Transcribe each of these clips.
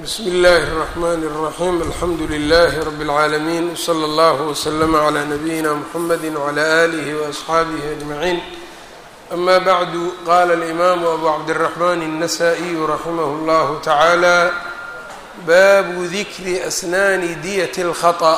bsmi اllahi الرحmn الرaحيم alxamdu لlh رb العaalمين وslى اllه وslm عlى نbyina mحamd وعlى آlih وأصxaabih أجمعين أma bعd qala الإmam أbu cabdالرحmn النsائي raximh اllah taعalى babu dikri asnaani dyة الkhaطأ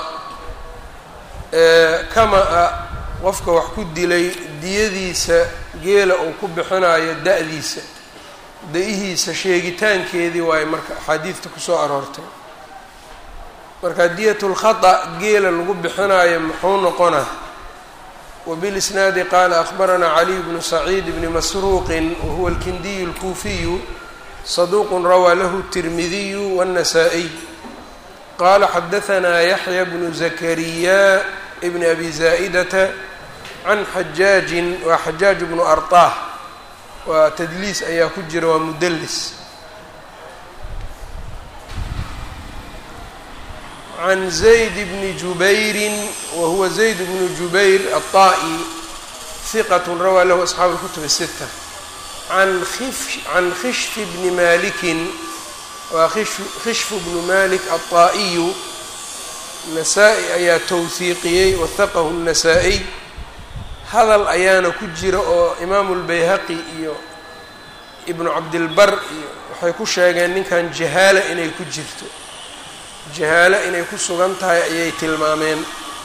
kama-a qofka wax ku dilay diyadiisa geela uu ku bixinayo da-diisa da-ihiisa sheegitaankeedii waayo marka axaadiidta kusoo aroortay marka diyatulkhata geela lagu bixinaayo muxuu noqonaa wabilisnaadi qaala akhbaranaa caliy bnu saciid bni masruuqin wahuwa alkindiyu alkuufiyu saduuqun rawaa lahu tirmidiyu waannasaa'iy qaala xadahanaa yaxya bnu zakariya bni abi zaa'idata can xajaajin waa xajaaj bnu arطah waa tadliis ayaa ku jira waa mudlis can zayd bni jubayrin wa huwa zayd bnu jubayr aلطa'i hiqat rawaa lahu asxaabu اlkutub الsita an can khishf bni malikin waa khishfu bnu malik aلطa'iyu nasaa-i ayaa towhiiqiyey wahaqahu الnasaa-iy hadal ayaana ku jira oo imaamu lbayhaqi iyo ibnu cabdilbar iyo waxay ku sheegeen ninkan jahaala inay ku jirto jahaalo inay ku sugan tahay ayay tilmaameen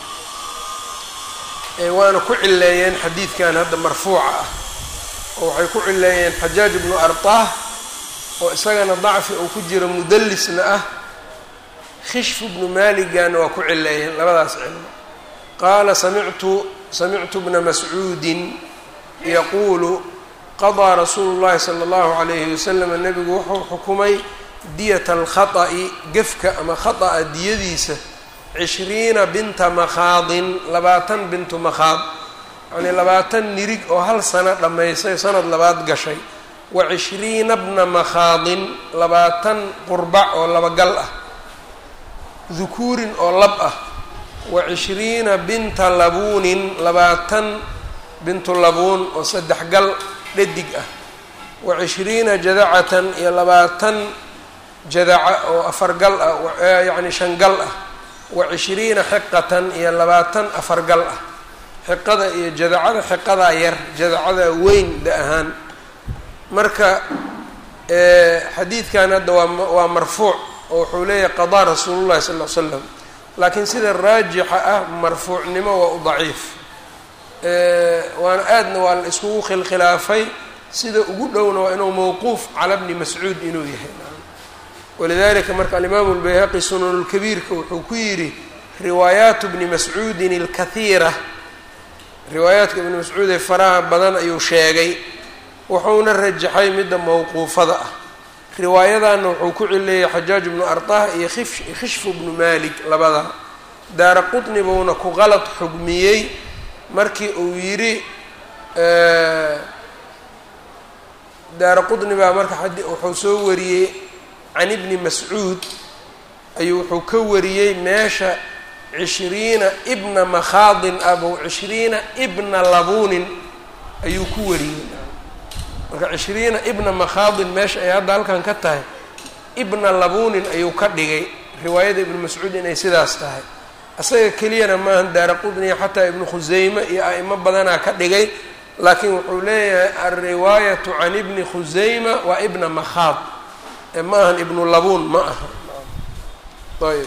waana ku cileeyeen xadiidkan hadda marfuuca ah oo waxay ku cileeyeen xajaaj ibnu arطah oo isagana dacfi uu ku jiro mudallisna ah khishfu bnu maligana waa ku cileeyeen labadaas cilmo qaala samictu samictu bna mascuudin yaquulu qadaa rasuulu llahi sala allahu calayhi wasalam nebigu wuxuu xukumay diyata alkhata'i gefka ama khata'a diyadiisa cishriina binta makhaadin labaatan bintu makhaad yacnii labaatan nirig oo hal sano dhammaysay sanad labaad gashay wa cishriina bna makhaadin labaatan qurbac oo labagal ah dukuurin oo lab ah wa cishriina binta labuunin labaatan bintu labuun oo saddex gal dhadig ah wa cishriina jadacatan iyo labaatan jadaca oo afar gal ah yacni shan gal ah wa cishriina xiqatan iyo labaatan afar gal ah xiqada iyo jadacada xiqadaa yar jadacada weyn da ahaan marka xadiidkan hadda waa waa marfuuc oo wuxuu leeyahay qadaa rasuulu llahi sal l slam laakiin sida raajixa ah marfuucnimo waa u daciif waana aadna waa la iskugu khilkhilaafay sida ugu dhowna waa inuu mawquuf cala bni mascuud inuu yahay walidalika marka alimaamu lbayhaqi sunanulkabiirka wuxuu ku yidhi riwaayaatu bni mascuudin alkahiira riwaayaadka ibni mascuud ee faraha badan ayuu sheegay wuxuuna rajaxay midda mawquufada ah riwaayadana wuxuu ku cileeyay xajaaj bnu arطah iyo khishfu bnu malik labada daara qutni buuna ku qalad xugmiyey markii uu yidhi daara qutni baa marka wuxuu soo wariyey can ibni mascuud ayuu wuxuu ka wariyey meesha cishriina ibna makhaadin abow cishriina ibna labuunin ayuu ku wariyey marka cishriina ibna makhaadin meesha ay hadda halkan ka tahay ibna labuunin ayuu ka dhigay riwaayada ibnu mascuud inay sidaas tahay isaga keliyana maahan daara qudniya xataa ibnu khuseyme iyo a'imo badanaa ka dhigay laakiin wuxuu leeyahay alriwaayatu can ibni khuseyma waa ibna makhaad ee ma ahan ibnu labuun ma aha ayb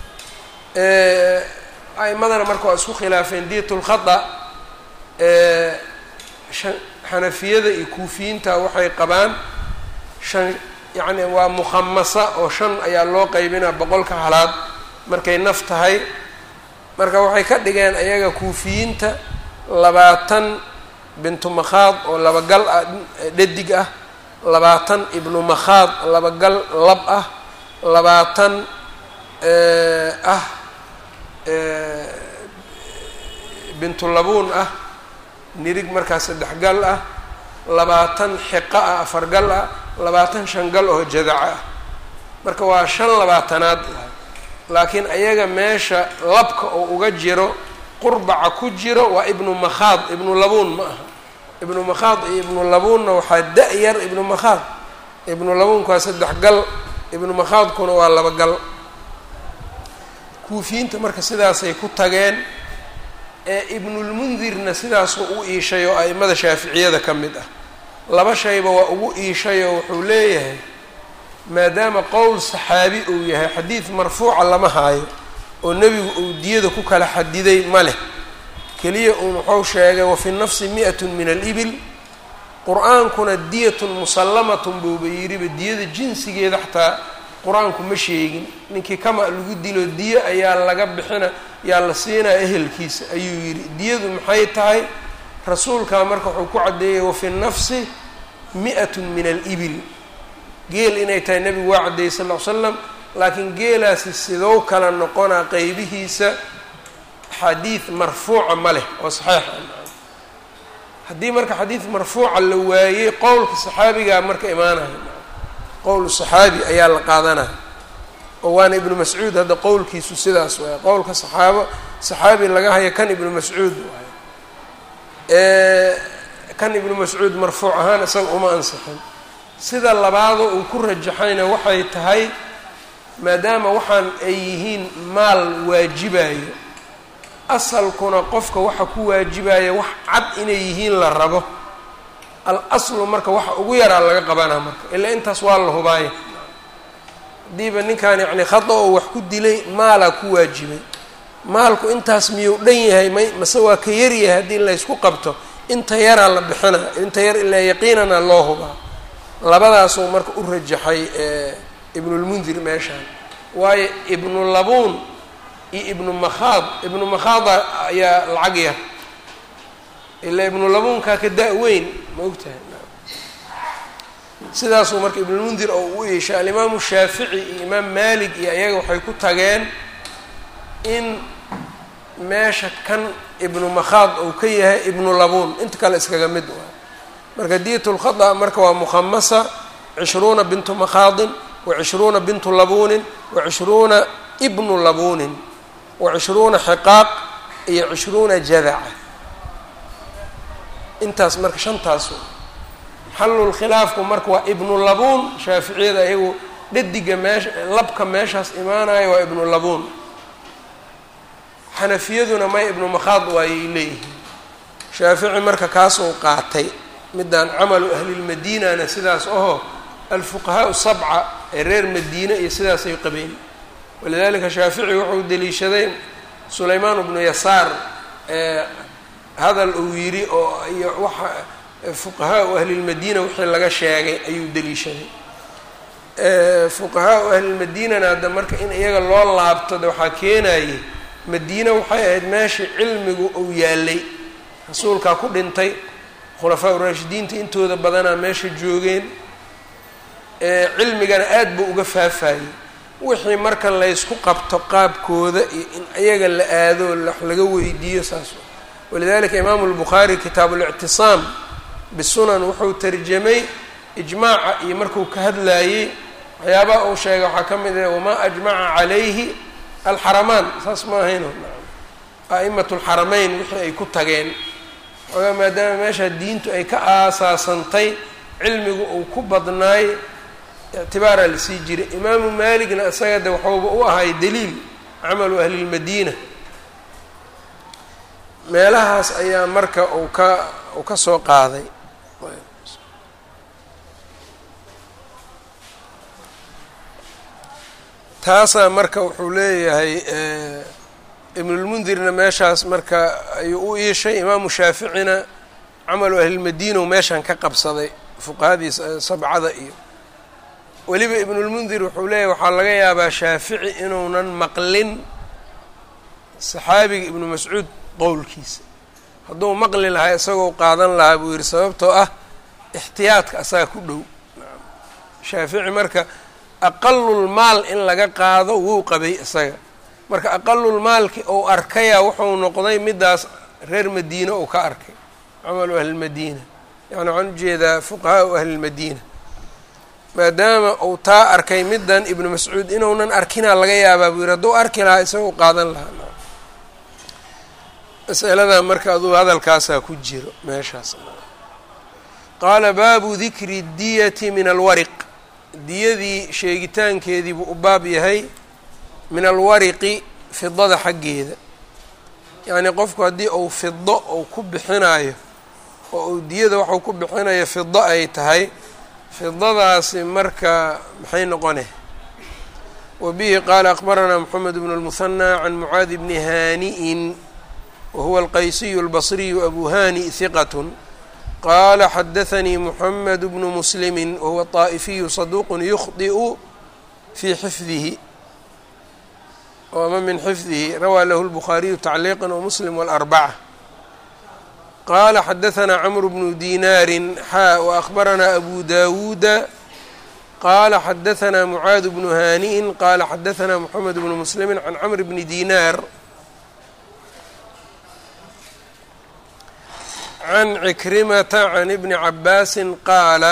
a'imadana marka waa isku khilaafeen diyat lkhata xanafiyada iyo kuufiyiinta waxay qabaan shan yacni waa mukhamasa oo shan ayaa loo qaybinaa boqolka halaad markay naf tahay marka waxay ka dhigeen ayaga kuufiyiinta labaatan bintu makhaad oo labagal ah dhadig ah labaatan ibnu makhaad labagal lab ah labaatan ah bintu labuun ah nirig markaas saddex gal ah labaatan xiqa ah afar gal ah labaatan shan gal oo jadaca ah marka waa shan labaatanaad laakiin ayaga meesha labka oo uga jiro qurbaca ku jiro waa ibnu makhaad ibnu labuun ma aha ibnu makhaad iyo ibnu labuunna waxaa da-yar ibnu makhaad ibnu labuunka waa saddex gal ibnu makhaadkuna waa laba gal kuufiyiinta marka sidaasay ku tageen ee ibnulmundirna sidaasuu u iishay oo a'imada shaaficiyada ka mid ah laba shayba waa ugu iishay oo wuxuu leeyahay maadaama qowl saxaabi uu yahay xadiid marfuuca lama haayo oo nebigu uu diyada ku kala xadiday ma leh keliya uun wuxuu sheegay wafi nafsi mi-atun min alibil qur-aankuna diyatun musallamatun buuba yidhiba diyada jinsigeeda xataa qur-aanku ma sheegin ninkii kama lagu dilo diyo ayaa laga bixina yaa la siinaya ehelkiisa ayuu yidhi diyadu maxay tahay rasuulkaa marka wuxuu ku caddeeyay wafi nafsi mi-atun min alibil geel inay tahay nebigu waa caddeeyey sal ll ly slam laakiin geelaasi sidou kala noqonaa qeybihiisa xadiid marfuuca ma leh oo saxiixa haddii marka xadiid marfuuca la waayey qowlka saxaabigaa marka imaanaya qowl saxaabi ayaa la qaadanaya oo waana ibnu mascuud hadda qowlkiisu sidaas waaya qowlka saxaabo saxaabi laga haya kan ibnu mascuud waay kan ibnu mascuud marfuuc ahaan isaga uma ansixin sida labaadoo uu ku rajaxayna waxay tahay maadaama waxaan ay yihiin maal waajibayo asalkuna qofka waxa ku waajibaya wax cad inay yihiin la rabo al aslu marka waxa ugu yaraa laga qabanaa marka ilaa intaas waa la hubaaya haddiiba ninkan yacni khada oo wax ku dilay maalaa ku waajibay maalku intaas miyuu dhan yahay may mase waa ka yaryahay haddii laysku qabto inta yaraa la bixinaa inta yar ilaa yaqiinana loo hubaa labadaasuu marka u rajaxay ibnulmundir meeshaan waayo ibnu labuun iyo ibnu makhaad ibnu makhaada ayaa lacag yar ilaa ibnu labuunkaa ka da-weyn ma ogtahay sidaasuu marka ibnulmundir oo u yeeshay alimaamu shaafici iyo imaam maalik iyo ayaga waxay ku tageen in meesha kan ibnu makhaad uu ka yahay ibnu labuun inta kale iskaga mid waay marka diyat lkhada marka waa mukhamasa cishruuna bintu makhaadin wa cishruuna bintu labuunin wa cishruuna ibnu labuunin wa cishruuna xiqaaq iyo cishruuna jadaca intaas marka shantaas xallulkhilaafku marka waa ibnu labuun shaaficiyada ayagu dhadiga meesha labka meeshaas imaanaya waa ibnu labuun xanafiyaduna may ibnu makhaad waayay leeyihiin shaafici marka kaasuu qaatay midaan camalu ahlilmadiinana sidaas aho alfuqahaau sabca ee reer madiine iyo sidaasay qabeen walidalika shaafici wuxuu deliishaday sulaymaan bnu yasaar ee hadal uu yidhi oo iyo waxa fuqahaau ahlilmadiina wixii laga sheegay ayuu deliishaday fuqahaau ahlilmadiinana hadda marka in iyaga loo laabto de waxaa keenayay madiine waxay ahayd meeshii cilmigu uu yaalay rasuulkaa ku dhintay khulafaa uraashidiinta intooda badanaa meesha joogeen cilmigana aad buu uga faafayey wixii marka laysku qabto qaabkooda iyo in iyaga la aado wax laga weydiiyo saas walidalika imaamu lbukhaari kitaabu lictisaam bisunan wuxuu tarjamay ijmaaca iyo markuu ka hadlaayey waxyaabaha uu sheegay waxaa ka mid ah wamaa ajmaca calayhi alxaramaan saas ma ahayno a'imat lxarameyn wixii ay ku tageen xoogaa maadaama meesha diintu ay ka aasaasantay cilmigu uu ku badnaay ictibaaraa lasii jiray imaamu maaligna isaga de waxuuba u ahay daliil camalu ahlilmadiina meelahaas ayaa marka uu ka uu ka soo qaaday taasaa marka wuxuu leeyahay ibnulmundirna meeshaas marka ayuu u iishay imaamu shaaficina camalu ahlilmadiina u meeshan ka qabsaday fuqahadii sabcada iyo weliba ibnulmundir wuxuu leeyahy waxaa laga yaabaa shaafici inuunan maqlin saxaabiga ibnu mascuud qowlkiisa hadduu maqli lahaa isagoo qaadan lahaa buu yihi sababtoo ah ixtiyaadka asaga ku dhow shaafici marka aqalulmaal in laga qaado wuu qabay isaga marka aqalulmaalki ou arkaya wuxuu noqday midaas reer madiina uu ka arkay camalu ahlilmadiina yani waxaan ujeedaa fuqahaau ahlilmadiina maadaama uu taa arkay middan ibnu mascuud inuunan arkinaa laga yaabaa buu yihi hadduu arki lahaa isagoo qaadan lahaa masaladaa marka aduu hadalkaasaa ku jiro meeshaas qaala baabu dikri diyati min alwariq diyadii sheegitaankeedii buu u baab yahay min alwariqi fidada xaggeeda yacnii qofku haddii uu fido uu ku bixinayo oo uu diyada waxuu ku bixinayo fido ay tahay fidadaasi marka maxay noqone wa bihi qaala akbaranaa moxamed bnu lmuhanى can mucaadi bni haani'in wa huwa alqaysiyu albasriyu abu hani hiqat qala xadaanii muxamed bnu muslimi wahuwa طaa'ifiyu saduuq yukhdi'u fii xifdihi ama min xifdihi rawaa lahu lbukhaariyu tacliiqa wamuslim wاlarbaca qala xadaanaa cmru bnu dinaari xaa waأkhbaranaa abu dawuuda qala xadaanaa mucaad bnu haani'in qala xadaanaa moxamed bnu muslimi can cmr bni dinaar can cikrimata can ibni cabaasin qaala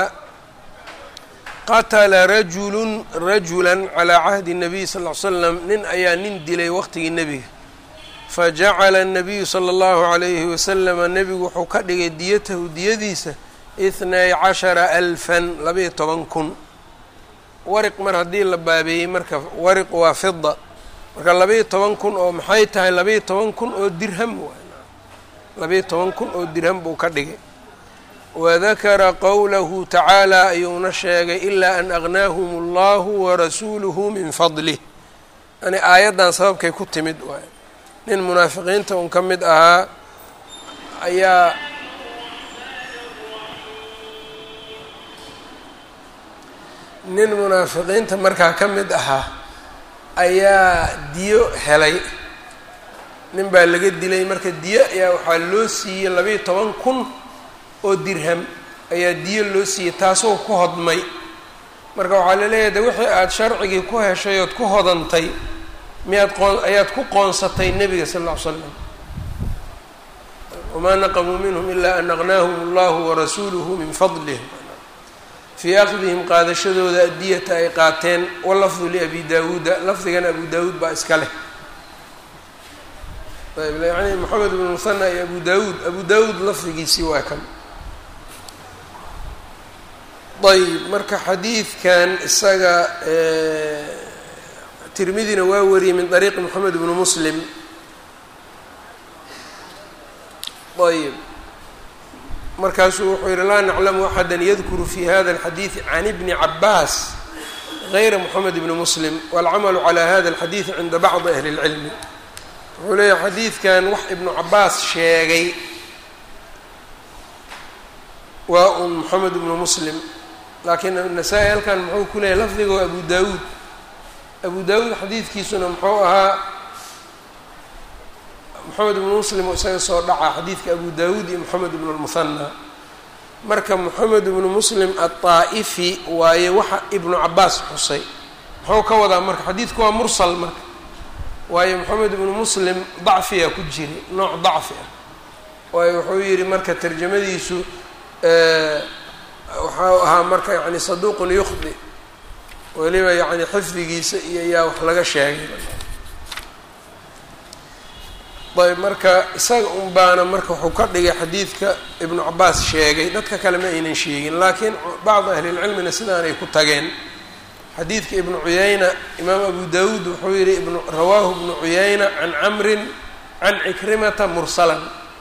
qatla rajulu rajula calىa cahdi الnabiy sal ly slam nin ayaa nin dilay waqtigii nebiga fajacala الnabiyu salى اllahu عalayhi waslama nebigu wuxuu ka dhigay diyatahu diyadiisa ithnay cashara alfan labaiyo toban kun wariq mar haddii la baabeeyey marka wariq waa fida marka labaiyo toban kun oo maxay tahay labaiyo toban kun oo dirham labaiyo toban kun oo dirham buu ka dhigay wadakara qowlahu tacaala ayuuna sheegay ilaa an agnaahum allahu warasuuluhu min fadlih yani aayaddan sababkay ku timid waay nin munaafiqiinta un ka mid ahaa ayaa nin munaafiqiinta markaa ka mid ahaa ayaa diyo helay nin baa laga dilay marka diyo ayaa waxaa loo siiyey labaiyo toban kun oo dirham ayaa diyo loo siiyey taasoo ku hodmay marka waxaa laleeyahay de wixii aada sharcigii ku heshay ood ku hodantay miyaad qoon ayaad ku qoonsatay nebiga sal ll ly slam wamaa naqamuu minhum ilaa an aqnaahum allahu warasuuluhu min fadlih fii akhdihim qaadashadooda adiyata ay qaateen walafdu liabi daawuuda lafdigan abu daawuud baa iska leh ayb yani moxamed bn muhana iyo abu daawuud abu daawuud lafdigiisii waa kan ayb marka xadiidkan isaga tirmidina waa wariyey min طariiqi moxamed bni muslim ayb markaasuu wuxuu yihi laa naclamu axada yadkuru fi hada اlxadiidi can ibni cabaas gayra moxamed bni muslim wاlcamalu calى hada اlxadiidi cinda bacdi ahli اlcilmi wuxuu leeyahay xadiidkan wax ibnu cabaas sheegay waa un moxamed ibnu muslim laakiin nasaa-i halkan muxuu ku leeyahy lafdiga waa abu daawuud abu daawuud xadiidkiisuna muxuu ahaa moxamed ibnu muslim oo isaga soo dhaca xadiidka abu daawuud iyo moxamed ibnu lmuhana marka moxamed ibnu muslim aلطaa'ifi waaye waxa ibnu cabaas xusay muxuu ka wadaa marka xadiidku waa mursal marka waayo moxamed ibnu muslim dacfiyaa ku jiri nooc dacfi ah waayo wuxuu yihi marka tarjamadiisu waxau ahaa marka yani saduuqun yukhdi weliba yani xifdigiisa iyo yaa wax laga sheegay ayb marka isaga un baana marka wuxuu ka dhigay xadiidka ibnu cabaas sheegay dadka kale ma aynan sheegin laakiin bacdi ahlilcilmina sidaanay ku tageen xadiidka ibnu cuyayna imaam abu dawuud wuxuu yihi ibn rawaahu ibnu cuyayna can camrin can cikrimata mursalan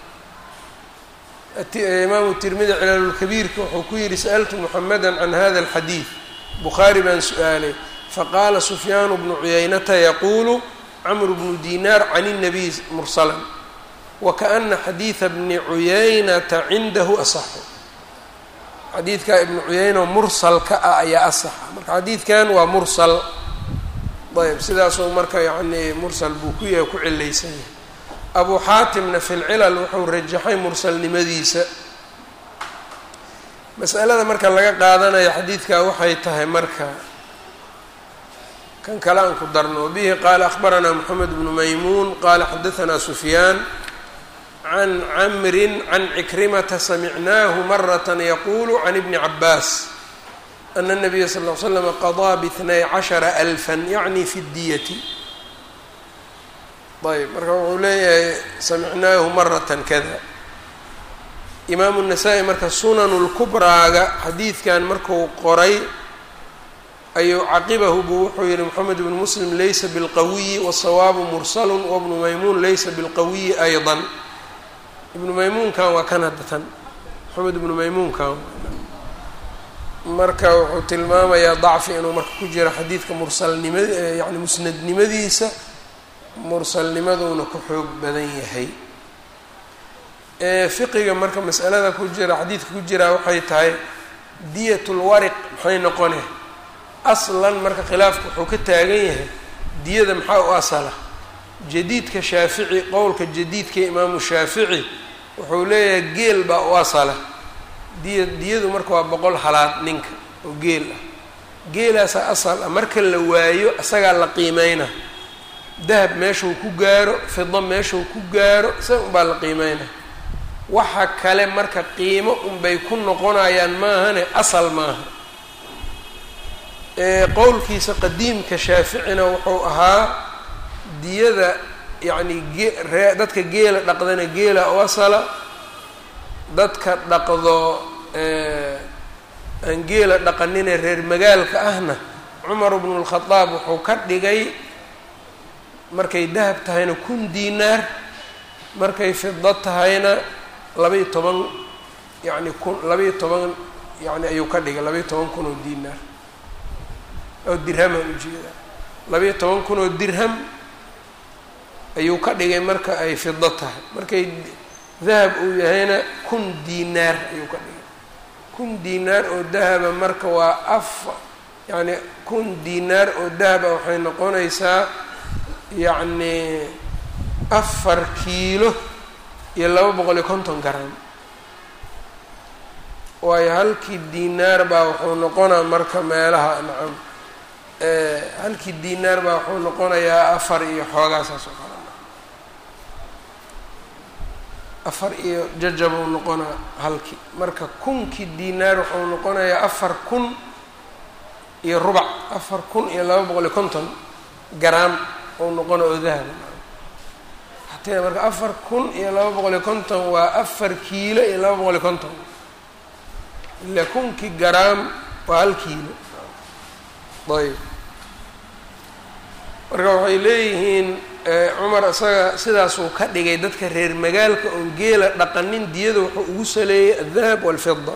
imaamu tirmidi cilaalulkabiirka wuxuu ku yihi sa'altu muxameda can hada alxadiid bukhaari baan su-aalay faqaala sufyaanu bnu cuyaynata yaquulu camru bnu dinaar can الnabiy mursalan wakaana xadiida bni cuyaynata cindahu asaxu xadiidka ibnu cuyayno mursalka ah ayaa asaxa marka xadiidkan waa mursal ayb sidaasuu marka yani mursal buu ku yahay ku cilaysan yahay abu xaatimna fi lcilal wuxuu rajaxay mursalnimadiisa masalada marka laga qaadanaya xadiidka waxay tahay marka kan kale aan ku darno bihi qaala akhbaranaa moxamed bnu maymuun qaala xadaanaa sufyaan can camrin can cikrimata samicnaahu marata yaquulu can ibni cabaas ana nabiya sal ll slam qadaa biitnay cashara alfan yacni fi ddiyati ayb marka wuxuu leeyahay samicnaahu maratan kada imaamu nasaa-i marka sunanu lkubraaga xadiidkan marku qoray ayuu caqibahu buu wuxuu yihi moxamed ibnu muslim laysa bilqawiyi wasawaabu mursalun wabnu maymuun laysa bilqawiyi ayضa ibnu maymuunkan waa kan haddatan moxamed ibnu maymuunkan marka wuxuu tilmaamayaa dacfi inuu marka ku jiro xadiidka mursalnima yani musnadnimadiisa mursalnimaduuna ku xoog badan yahay fiqiga marka masalada ku jira xadiidka ku jiraa waxay tahay diyat lwariq maxay noqone aslan marka khilaafku wuxuu ka taagan yahay diyada maxaa u asala jadiidka shaafici qowlka jadiidka imaamu shaafici wuxuu leeyahay geel baa u asala diya diyadu marka waa boqol halaad ninka oo geel ah geelaasaa asal ah marka la waayo isagaa la qiimeyna dahab meeshuu ku gaaro fido meeshuu ku gaaro isaga unbaa la qiimeyna waxa kale marka qiimo unbay ku noqonayaan maahane asal maaha qowlkiisa qadiimka shaaficina wuxuu ahaa diyada yacni gee dadka geela dhaqdana geela u asala dadka dhaqdo aan geela dhaqanine reer magaalka ahna cumar bnu lkhadaab wuxuu ka dhigay markay dahab tahayna kun diinaar markay fido tahayna labaiyo toban yacni kun labaiyo toban yani ayuu ka dhigay labaiyo toban kun oo diinaar oo dirhamaan ujeedaa labaiyo toban kun oo dirham ayuu ka dhigay marka ay fido tahay markay dahab uu yahayna kun diinaar ayuu ka dhigay kun diinaar oo dahaba marka waa af yacni kun diinaar oo dahaba waxay noqonaysaa yacni afar kiilo iyo laba boqol iyo konton garam waayo halkii diinaar baa wuxuu noqonaa marka meelaha nacam halkii diinaar baa wuxuu noqonayaa afar iyo xoogaa saas oo kale afar iyo jajabuu noqonaa halkii marka kunkii diinaar wuxuu noqonayaa afar kun iyo rubac afar kun iyo laba boqol iyo konton garaam ou noqona oo dahaba hatee marka afar kun iyo laba boqol iyo konton waa afar kiilo iyo laba boqol iyo konton ila kunkii garaam waa hal kiilo ayb marka waxay leeyihiin cumar isaga sidaasuu ka dhigay dadka reer magaalka oon geela dhaqanin diyada wuxuu ugu saleeyay aldahab waalfida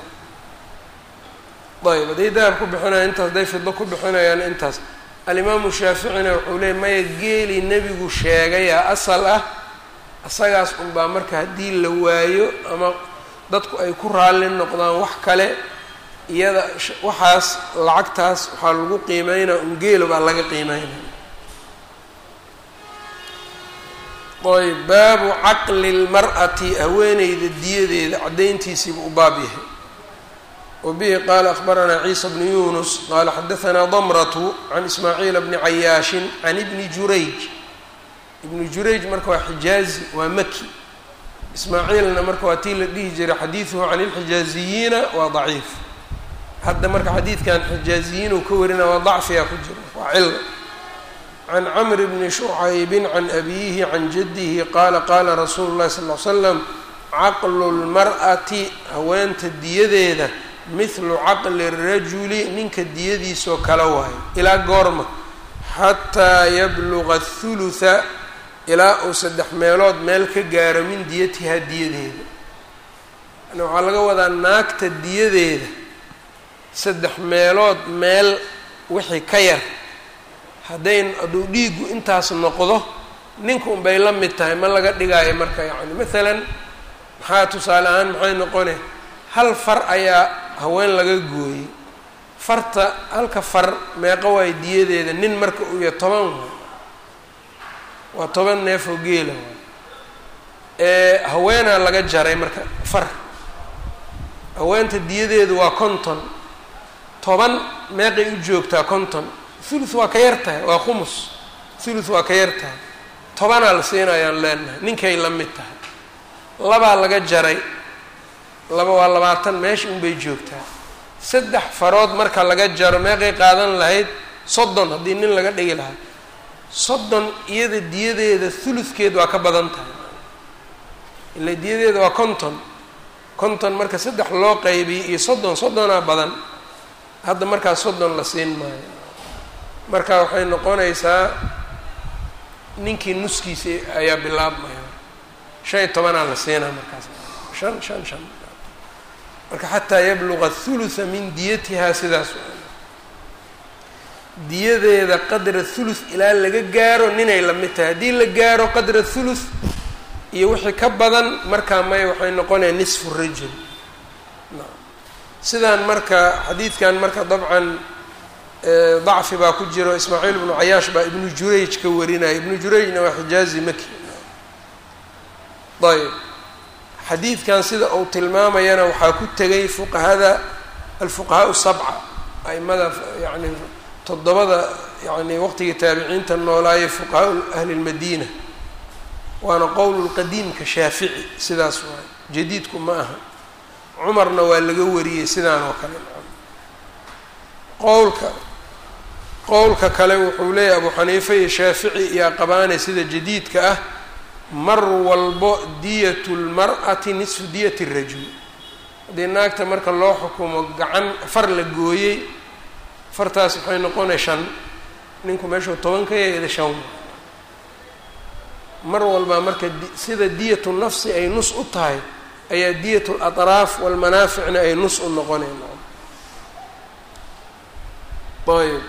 ayb hadday dahab ku bixinayaan intaas hadday fido ku bixinayaan intaas alimaamu shaaficina wuxuu leeyay maya geeli nebigu sheegayaa asal ah isagaas unbaa marka haddii la waayo ama dadku ay ku raalli noqdaan wax kale iyada waxaas lacagtaas waxaa lagu qiimeynaa un geelo baa laga qiimeynaya ayb baabu caqli lmar'ati haweeneyda diyadeeda caddayntiisiibu u baab yahay wa bihi qaala akhbaranaa ciisa bnu yunus qaala xadahanaa damratu can ismaaciila bni cayaashin can ibni jurayj ibnu jurayj marka waa xijaazi waa maki ismaaciilna marka waa tii la dhihi jiray xadiiduhu can ilxijaaziyiina waa daciif hadda marka xadiidkan xijaaziyiin uu ka warina waa dacfiyaa ku jira waa cilo can camr bni shucaybin can abiyihi can jaddihi qaala qaala rasuulu llahi sal ly slam caqlu lmar'ati haweenta diyadeeda mithlu caqli rajuli ninka diyadiisoo kala waayo ilaa goorma xataa yabluga athulutha ilaa uu saddex meelood meel ka gaaro min diyatihaa diyadeeda yani waxaa laga wadaa naagta diyadeeda saddex meelood meel wixii ka yar haddayn hadduu dhiigu intaas noqdo ninka unbay la mid tahay ma laga dhigaayo marka yacni maalan maxaa tusaale ahaan maxay noqone hal far ayaa haween laga gooyey farta halka far meeqa waay diyadeeda nin marka uu yahay toban waay waa toban neef oo geela waay ee haweenaa laga jaray marka far haweenta diyadeedu waa konton toban meeqay u joogtaa konton thuluth waa ka yar tahay waa khumus thuluth waa ka yar tahay tobanaa la siinayaan leenahay ninkay la mid tahay labaa laga jaray laba waa labaatan meesha unbay joogtaa saddex farood marka laga jaro meeqay qaadan lahayd soddon haddii nin laga dhigi lahaa soddon iyada diyadeeda thuluthkeed waa ka badan tahay ila diyadeeda waa konton konton marka saddex loo qaybiyey iyo soddon soddonaa badan hadda markaas soddon la siin maayo marka waxay noqonaysaa ninkii nuskiisa ayaa bilaabmaya shan iyo tobanaa la siinaa markaas shan shan shan marka xataa yabluga thulutha min diyatihaa sidaas diyadeeda qadra thuluth ilaa laga gaaro ninay la mid tahay haddii la gaaro qadra thuluth iyo wixii ka badan markaa may waxay noqonaya nisfu rajul sidaan marka xadiidkan marka dabcan dacfi baa ku jiro ismaaciil ibnu cayaash baa ibnu jurayj ka warinaya ibnu jurayjna waa xijaazi maki ayb xadiidkan sida uu tilmaamayana waxaa ku tegay fuqahada alfuqahaa sabca aimada yani toddobada yani waqtigii taabiciinta noolaayay fuqahaa ahli lmadiina waana qowl qadiimka shaafici sidaas waay jadiidku ma aha cumarna waa laga wariyey sidaan oo kale qowlka qowlka kale wuxuu leeyahay abu xaniifa iyo shaafici iyo qabaane sida jadiidka ah mar walbo diyat lmar'ati nisfu diyati rajul haddii naagta marka loo xukumo gacan far la gooyey fartaas waxay noqonay shan ninku meeshuu toban ka yeeda shan mar walba marka sida diyatu nafsi ay nus u tahay ayaa diyat alatraaf walmanaaficna ay nus u noqonayn ayb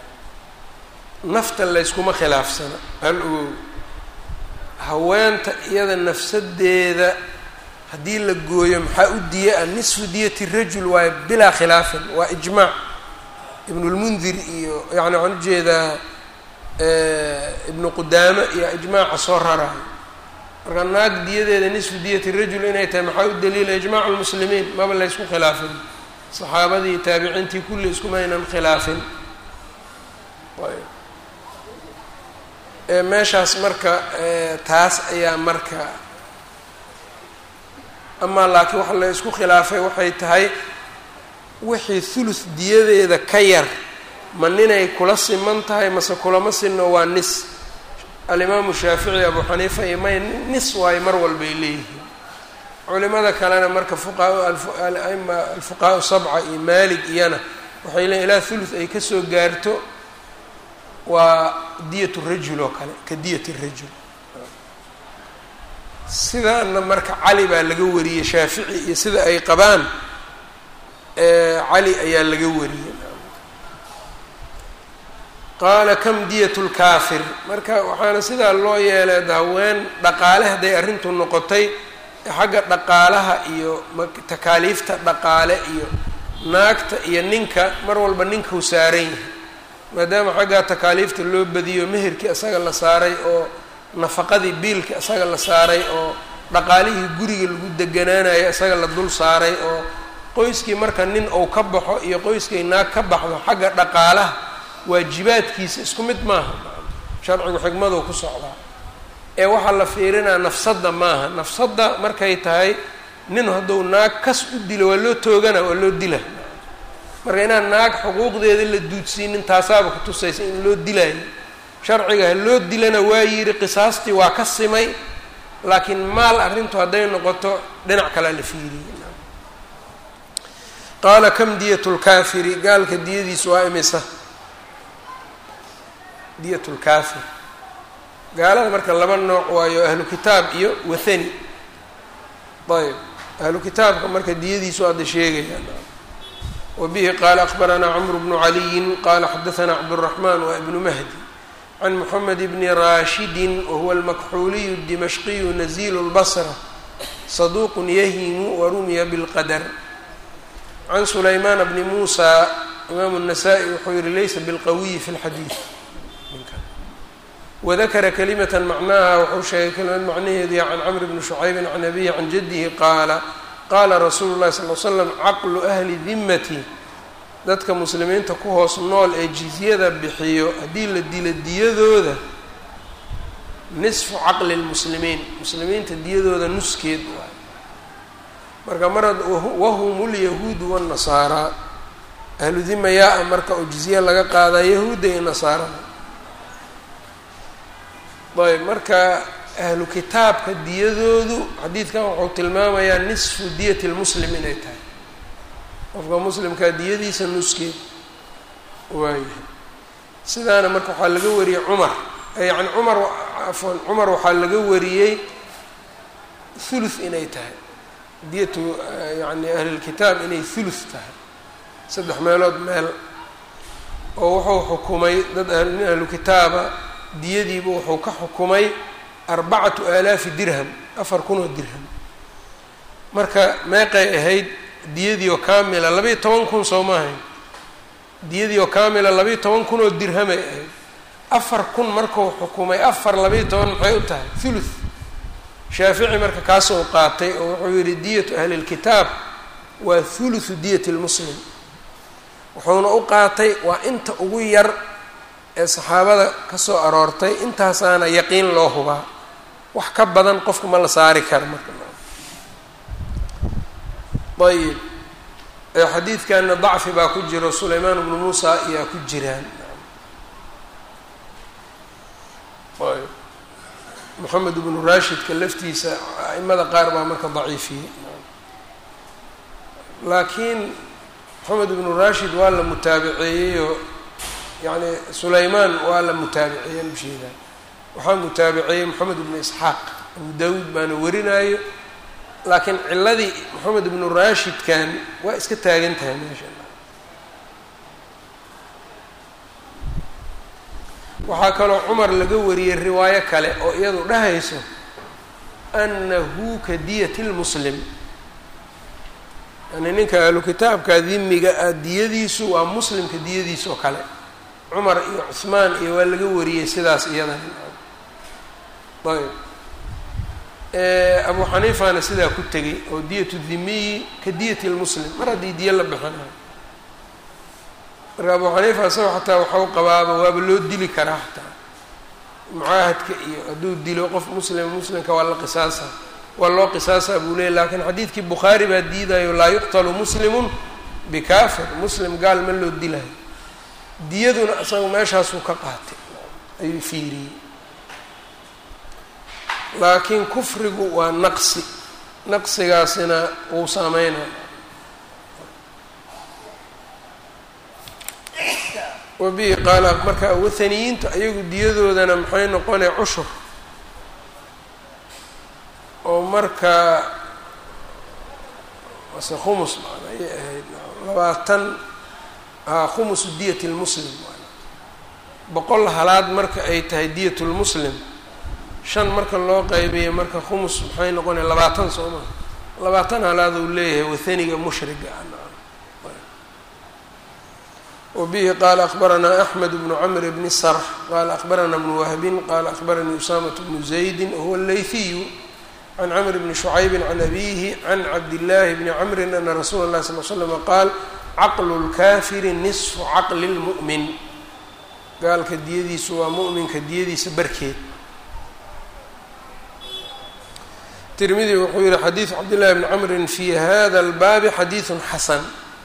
nafta layskuma khilaafsana hal ogow haweenta iyada nafsadeeda haddii la gooyo maxaa u diya ah nisfu diyati rajul waayo bilaa khilaafin waa ijmaac ibnulmundir iyo yani waxaan ujeedaa ibnu qudaame iyo ijmaaca soo rarayo marka naag diyadeeda nisfu diyati rajul inay tahay maxaa u daliila ijmaacu lmuslimiin maba laysku khilaafin saxaabadii taabiciintii kulli iskumaynan khilaafin meeshaas marka taas ayaa marka amaa laakiin waxa la isku khilaafay waxay tahay wixii thuluth diyadeeda ka yar ma ninay kula siman tahay mase kulama sinno waa nis alimaamu shaafici abu xaniifa iyo may nis waayo mar walbay leeyihiin culimada kalena marka fuqahaa aima alfuqahaa sabca iyo maalig iyana waxay leeyiin ilaa thuluth ay kasoo gaarto waa diyat rajul oo kale ka diyat rajul sidaana marka cali baa laga wariyey shaafici iyo sida ay qabaan cali ayaa laga wariyey qaala kam diyat lkaafir marka waxaana sidaa loo yeelay haween dhaqaale hadday arrintu noqotay xagga dhaqaalaha iyo takaaliifta dhaqaale iyo naagta iyo ninka mar walba ninkau saaran yahay maadaama xaggaa takaaliifta loo badiyo meherkii isaga la saaray oo nafaqadii biilka isaga la saaray oo dhaqaalihii guriga lagu deganaanayo isaga la dul saaray oo qoyskii marka nin uu ka baxo iyo qoyskay naag ka baxdo xagga dhaqaalaha waajibaadkiisa isku mid maaha sharcigu xigmaduu ku socdaa ee waxaa la fiirinaa nafsadda maaha nafsadda markay tahay nin hadduu naag kas u dilo waa loo toogana waa loo dila marka inaan naag xuquuqdeeda la duudsiinin taasaaba ku tusaysa in loo dilaayo sharciga ha loo dilana waa yidhi qisaastii waa ka simay laakiin maal arrintu hadday noqoto dhinac kalea la fiiriyey qaala kam diyat lkaafiri gaalka diyadiisu waa imisa diyat lkaafir gaalada marka laba nooc waayo ahlu kitaab iyo wathani ayb ahlu kitaabka marka diyadiisu hadda sheegayaan wbihi qaala akbaranaa cmr bnu caliyin qala xadaanaa cabdالraxman wa ibnu mahdi can mxamed bni rashidi wahuwa almakxuuliyu dimashqiyu nazilu lbasra saduuq yahimu warumiya bilqadar can sulaymaan bni muusa imaamu الnasaa-i wuxuu yihi laysa bilqawiyi fi اlxadiid wadakara kalimata macnaha wuxuu sheegay kelimad macnaheedii can camr bni shucaybi can abihi can jadihi qaala qaala rasuulu llahi sal l slam caqlu ahli dimmati dadka muslimiinta ku hoos nool ee jizyada bixiyo haddii la dilo diyadooda nisfu caqli lmuslimiin muslimiinta diyadooda nuskeed waay marka marad wahum lyahuudu wannasaaraa ahlu dima yaa-a marka oo jizye laga qaadaa yahuudda iyo nasaarada ayb marka ahlu kitaabka diyadoodu xadiidkan wuxuu tilmaamayaa nisfu diyati lmuslim inay tahay qofka muslimkaa diyadiisa nuskeed waayahay sidaana marka waxaa laga wariyey cumar yani cumar afwan cumar waxaa laga wariyey thuluth inay tahay diyatu yani ahlilkitaab inay thuluth tahay saddex meelood meel oo wuxuu xukumay dad nin ahlu kitaaba diyadiiba wuxuu ka xukumay arbacatu aalaafi dirham afar kun oo dirham marka meeqay ahayd diyadii oo kaamila labayo toban kun soo ma ahayn diyadii oo kaamila labayo toban kun oo dirhamay ahayd afar kun markuu xukumay afar labayo toban maxay u tahay thuluth shaafici marka kaasoo qaatay oo wuxuu yihi diyatu ahli lkitaab waa thuluthu diyati lmuslim wuxuuna u qaatay waa inta ugu yar ee saxaabada ka soo aroortay intaasaana yaqiin loo hubaa wax ka badan qofka ma la saari kara marka ayib xadiidkanna dacfi baa ku jiro sulaymaan bnu muusa ayaa ku jiraan ayb moxamed bnu rashidka laftiisa aimada qaar baa marka daciifiyey laakiin moxamed ibnu rashid waa la mutaabiceeyeyoo yani sulaymaan waa la mutaabiceeyey usheedaa waxaa mutaabiceeyey moxamed ibnu isxaaq abu daawuud baana warinayo laakiin ciladii moxamed ibnu rashidkan waa iska taagan tahay meesha waxaa kaloo cumar laga wariyey riwaayo kale oo iyadu dhahayso annahu ka diyati lmuslim yani ninka ahlu kitaabka dimiga ah diyadiisu waa muslimka diyadiisa oo kale cumar iyo cuhmaan iyo waa laga wariyey sidaas iyadan ayb abu xaniifana sidaa ku tegay oo diyatu dhimiyi ka diyati lmuslim mar haddii diyo la bixinayo marka abu xaniifa isagoo xataa waxau qabaaba waaba loo dili karaa xataa mucaahadka iyo hadduu dilo qof muslim muslimka waa la qisaasa waa loo qisaasaa buu leeyay lakiin xadiidkii bukhaari baa diidayo laa yuqtalu muslimun bikafir muslim gaal ma loo dilayo diyaduna isaga meeshaasuu ka qaatay ayuu fiiriyey laakiin kufrigu waa naqsi naqsigaasina wuu saameynaya wabihi qaala marka wathaniyiinta ayagu diyadoodana maxay noqonay cushur oo marka mase khumus maan ayay ahayd labaatan haa khumusu diyat lmuslim boqol halaad marka ay tahay diyat lmuslim shan marka loo qaybiyo marka khumus maxay noqonaya labaatan soo maa labaatan halaad uu leeyahay wathaniga mushriga wbihi qala akbaranaa axmed bnu camr bni sarx qala akbarana bnu wahbin qala akbaranii usamat bnu zaydi wahuwa leyhiyu can camr bni shucaybi can abihi can cabdillaahi bni camrin ana rasuula اlahi sal l slama qaal caqlu lkafiri nisfu caqli lmu'min gaalka diyadiisu waa mu'minka diyadiisa barkeed tirmidi wuxuu yihi xadiidu cabdillahi bni camrin fi hada اlbaabi xadiidu xasan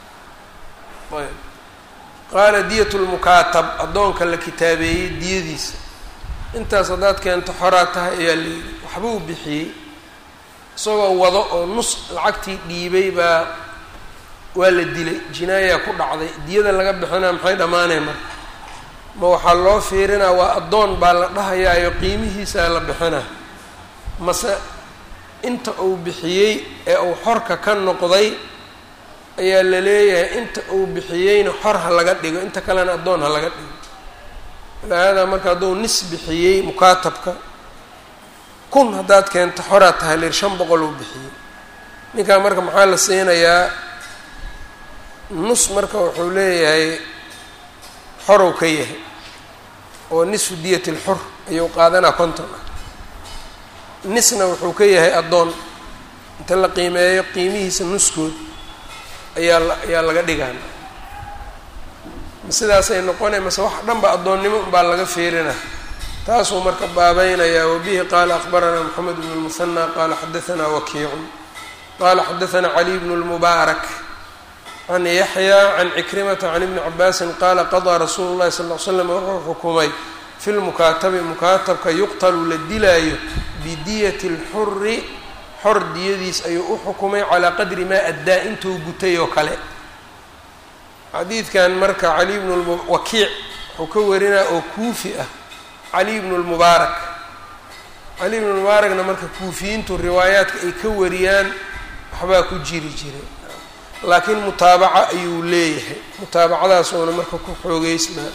qaala diyat lmukaatab addoonka la kitaabeeyey diyadiisa intaas haddaad keento xoraa tahay ayaa layidhi waxbuu bixiyey isagoo wado oo nus lacagtii dhiibay baa waa la dilay jinaayaa ku dhacday diyada laga bixinaa maxay dhammaaneen marka ma waxaa loo fiirinaa waa addoon baa la dhahayaayo qiimihiisaa la bixinaa mase inta uu bixiyey ee uu xorka ka noqday ayaa la leeyahay inta uu bixiyeyna xor ha laga dhigo inta kalena addoon ha laga dhigo ilaahadaa marka hadduu nis bixiyey mukaatabka kun haddaad keento xoraa tahay lir shan boqol uu bixiyey ninkaa marka maxaa la siinayaa nus marka wuxuu leeyahay xorow ka yahay oo nisfu diyat lxur ayuu qaadanaa konton ah nisna wuxuu ka yahay addoon inta la qiimeeyo qiimihiisa nuskood ayaa la ayaa laga dhigaan ma sidaasay noqonay mase wax dhanba addoonnimo unbaa laga fiirina taasuu marka baabaynayaa wabihi qaala akbaranaa moxamed bnu lmuhanaa qaala xadaanaa wakiicun qaala xadaanaa caliy bnu lmubaarak can yaxya can cikrimata can ibni cabaasin qaala qadaa rasuulu llahi sal l slam wuxuu xukumay fi lmukaatabi mukaatabka yuqtalu la dilaayo bidiyati lxuri xor diyadiis ayuu u xukumay calaa qadri maa addaa intuu gutay oo kale xadiidkan marka cali bnu wakiic wuxuu ka warinaa oo kuufi ah cali bnu lmubaarak cali bnu lmubaarakna marka kuufiyiintu riwaayaadka ay ka wariyaan waxbaa ku jiri jiray laakiin mutaabaca ayuu leeyahay mutaabacadaasuuna marka ku xoogeysnaa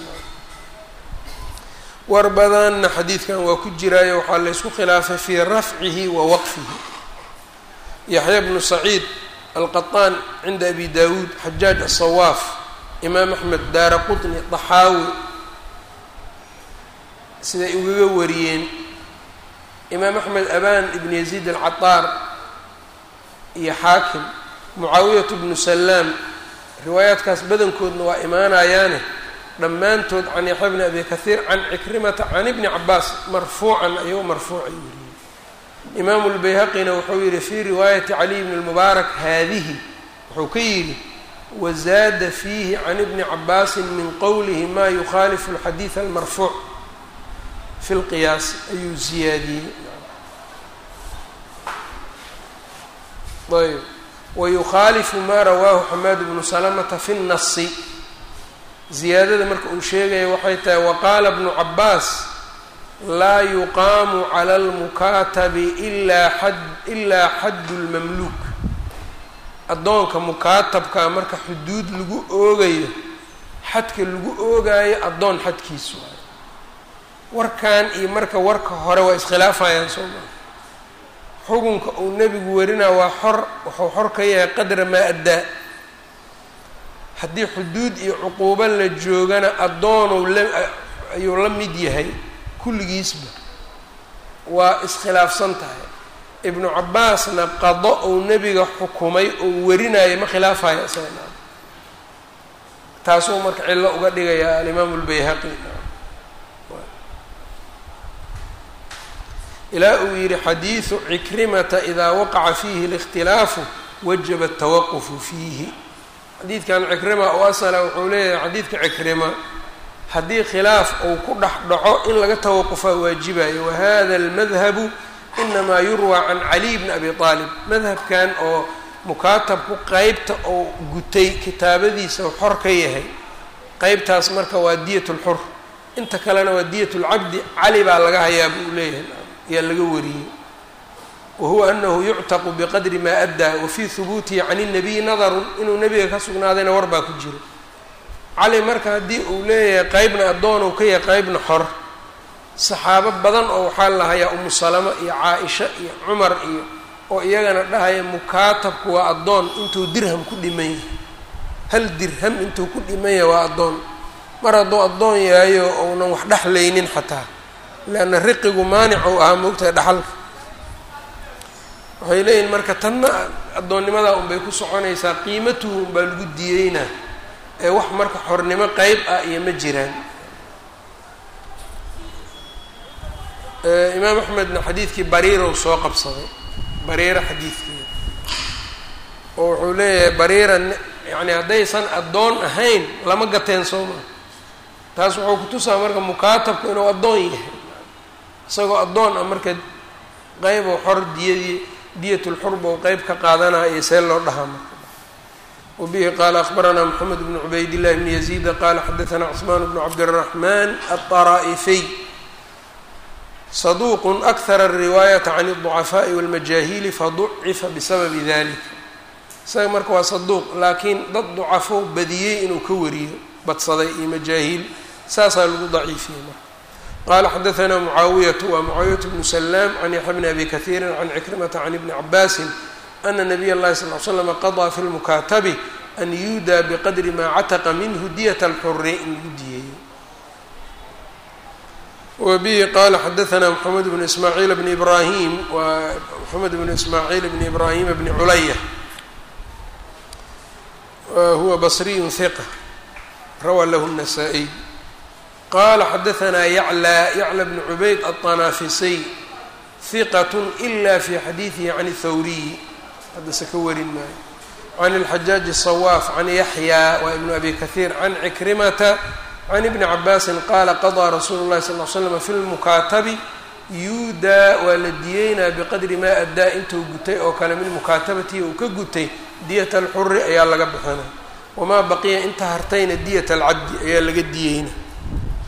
war badanna xadiidkan waa ku jiraayo waxaa la ysku khilaafay fii rafcihi wa waqfihi yaxya bnu saciid alqaطaan cinda abi dawuud xajaaj aلsawaaf imaam axmed daara qطni daxaawi siday ugaga wariyeen imaam axmed aban ibn yaziid alcaطaar iyo xaakim mucaawiyat bnu salaam riwaayaadkaas badankoodna waa imaanayaane dhammaantood can yaxya bni abi kahiir can cikrimata can ibni cabaas marfuucan ayuu marfuucay wariyey imaamu lbayhaqina wuxuu yihi fii riwaayati caliy bni lmubaarak haadihi wuxuu ka yidhi wazaada fiihi can ibni cabaasin min qowlihi ma yukhaalifu alxadiid almarfuuc fi lqiyaas ayuu ziyaadiyey ayb wayukhaalifu ma rawaahu xamaad bnu salamata fi nnasi ziyaadada marka uu sheegaya waxay tahay waqaala bnu cabaas laa yuqaamu cala almukaatabi ilaa xad ilaa xaddu lmamluuk addoonka mukaatabkaa marka xuduud lagu oogayo xadka lagu oogaayo addoon xadkiisu warkan iyo marka warka hore waa iskhilaafayaan soo maa xukunka uu nebigu warinaa waa xor wuxuu xor ka yahay qadra maa addaa haddii xuduud iyo cuquubo la joogana addoonuu la ayuu la mid yahay kulligiisba waa iskhilaafsan tahay ibnu cabaasna qado uu nebiga xukumay oo warinaayo ma khilaafayo isaga taasuu marka cillo uga dhigayaa alimaamu lbayhaqi ilaa uu yihi xadiidu cikrimata idaa waqaca fiihi اlاkhtilaafu wajaba الtawaqufu fiihi xadiidkan cikrima oo asala wuxuu leeyahay xadiidka cikrima haddii khilaaf uu ku dhex dhaco in laga tawaqufaa waajibayo wahada اlmadhabu inamaa yurwaa can caliy bni abi aalib madhabkan oo mukaatabku qeybta oo gutay kitaabadiisa xor ka yahay qeybtaas marka waa diyat اlxur inta kalena waa diyat اlcabdi cali baa laga hayaa buu leeyahay ayaa laga wariyey wahuwa anahu yuctaqu biqadri maa addaa wafii hubuutihi can الnabiyi nadarun inuu nebiga ka sugnaadayna war baa ku jiro cali marka haddii uu leeyahay qeybna addoon uu ka yahay qeybna xor saxaabo badan oo waxaa la hayaa umu salama iyo caa-isha iyo cumar iyo oo iyagana dhahaya mukaatabku waa addoon intuu dirham ku dhiman yahay hal dirham intuu ku dhiman yahay waa addoon mar hadduu addoon yahayo ounan wax dhexlaynin xataa leanna riqigu maanic ou ahaa moogtahay dhaxalka waxay leeyihin marka tanna addoonnimadaa unbay ku soconaysaa qiimatuhu unbaa lagu diyeynaa ee wax marka xornimo qeyb ah iyo ma jiraan imaam axmedna xadiidkii bariirow soo qabsaday bariira xadiidkeeda oo wuxuu leeyahay bariira yacni haddaysan addoon ahayn lama gateen soo maa taas wuxuu kutusaa marka mukaatabku inuu addoon yahay isagoo addoon ah marka qeybo xor diyadii diyatulxurba u qeyb ka qaadanaya iyo see loo dhahaa marka wabihi qaala akhbaranaa moxamed bnu cubaydillahi bni yaziida qaala xadaanaa cusmaan bnu cabdiraxmaan alطaraa'ifiy saduuq akhara ariwaayata can alducafaa'i walmajaahili faducifa bisababi dalik isaga marka waa saduuq laakiin dad ducafo badiyey inuu ka wariyo badsaday iyo majaahiil saasaa lagu daciifiyey marka qala xadaanaa mucaawiyatu waa mucaawiyatu bnu salaam can yaxya bni abi kahiirin can cikrimata can ibni cabaasin ana nabiy اllahi sal l slama qadaa fi lmukaatabi an yuudaa biqadri maa cataqa minhu diyat alxuri in lagu diyeeyo wbihi qala xadaanaa mxamed bnu ismaaciil bni ibrahim waa mxamed bnu ismaaciil bni ibrahima bni culaya huwa basriyu hiqa rawaa lahu الnasaa-iy qala xadaanaa yaclى yaclى bn cubayd aلطanaafisiy hiqat ila fi xadiidihi can اthawriyi haddase ka warin maayo can اlxajaaji الصawaaf can yaxya waa ibnu abi kahiir can cikrimata can ibni cabaasin qaala qadaa rasuulu llahi sal l slam fi lmukaatabi yuudaa waa la diyeynaa biqadri maa addaa intuu gutay oo kale min mukaatabatihi uu ka gutay diyat alxuri ayaa laga bixinay wamaa baqiya inta hartayna diyat alcabdi ayaa laga diyeyna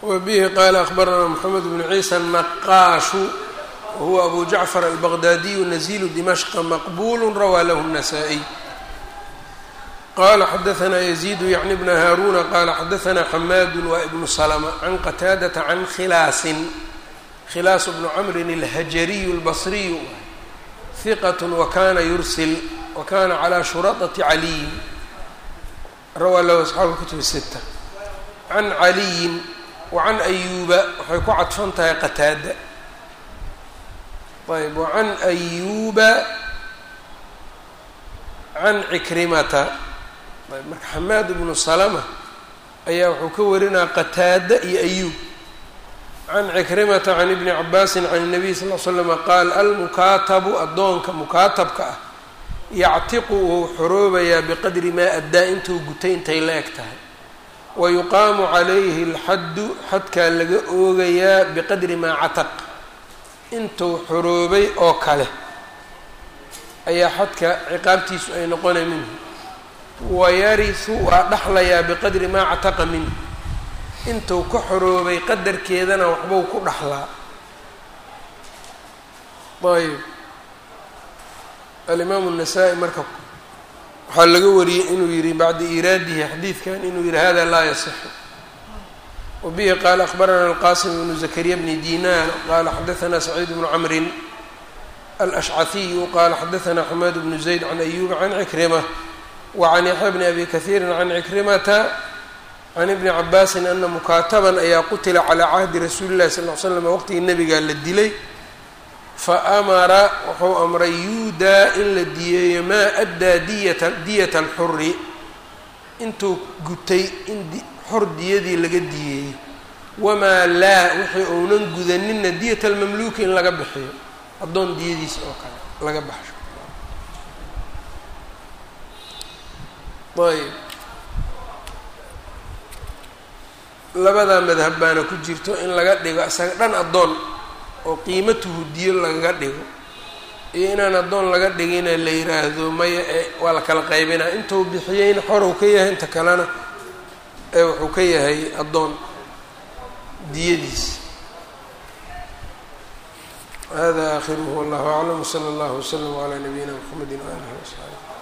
wbihi qala akhbaranaa mxamed bnu ciisa naqaashu wahuwa abu jacfar albaqdaadiyu nazilu dimashqa maqbulu rawaa lahu الnasaa-iy qala xadaanaa yaziidu yacni bna haaruna qala xadaanaa xamaadu wa ibnu slma can qataadata can khilaasin khilaas bnu camrin اlhajariyu اlbasriyu hiqat wakana yursil wakana calى shuraطati caliyin rawaa lahu asxaabu kutub sita can caliyin wacan ayuuba waxay ku cadfan tahay qataada ayb wacan ayuuba can cikrimata ayb marka xamaad ibnu salama ayaa wuxuu ka warinaya qataada iyo ayuub can cikrimata can ibni cabaasin can الnabiy sal l slama qaal almukaatabu addoonka mukaatabka ah yactiqu wuu xoroobayaa biqadri maa addaa intuu gutay intay la eg tahay wayuqaamu calayhi alxaddu xadkaa laga oogayaa biqadri maa cataq intuu xoroobay oo kale ayaa xadka ciqaabtiisu ay noqonay minhu wayarisu waa dhaxlayaa biqadri maa cataqa minhu intuu ka xoroobay qadarkeedana waxbuu ku dhaxlaa ayb alimaamu الnasaa-i marka waxaa laga wariyey inuu yihi bacda iraadihi xadiidkan inuu yihi hada laa yasixu wabihi qaala akhbarana alqasim bnu zakariya bni dinar qala xadaana saciid bnu camrin alashcahiyu qala xadaana xamaad bnu zayd can ayuba can cikrima wacan yaxya bni abi kahiiri can cikrimata can ibni cabaasin ana mukaataban ayaa qutila calaa cahdi rasuuli llahi sal l slam waqtigii nabigaa la dilay faamara wuxuu amray yuudaa in la diyeeyo maa addaa diyata diyata alxuri intuu gutay in xor diyadii laga diyeeyo wamaa laa wixii uunan gudaninna diyata almamluuki in laga bixiyo addoon diyadiisa oo kale laga baxsho ayb labadaa madhab baana ku jirto in laga dhigo isaga dhan addoon oo qiimatuhu diyo lagaga dhigo iyo inaan addoon laga dhigina la yiraahdo maya ee waa la kala qaybinaa intuu bixiyeyna xorow ka yahay inta kalena ee wuxuu ka yahay addoon diyadiis hada aakhiruhu wallahu aclam wsala allahu wslam calaa nabiyina mxamedi waalihi wasaxbi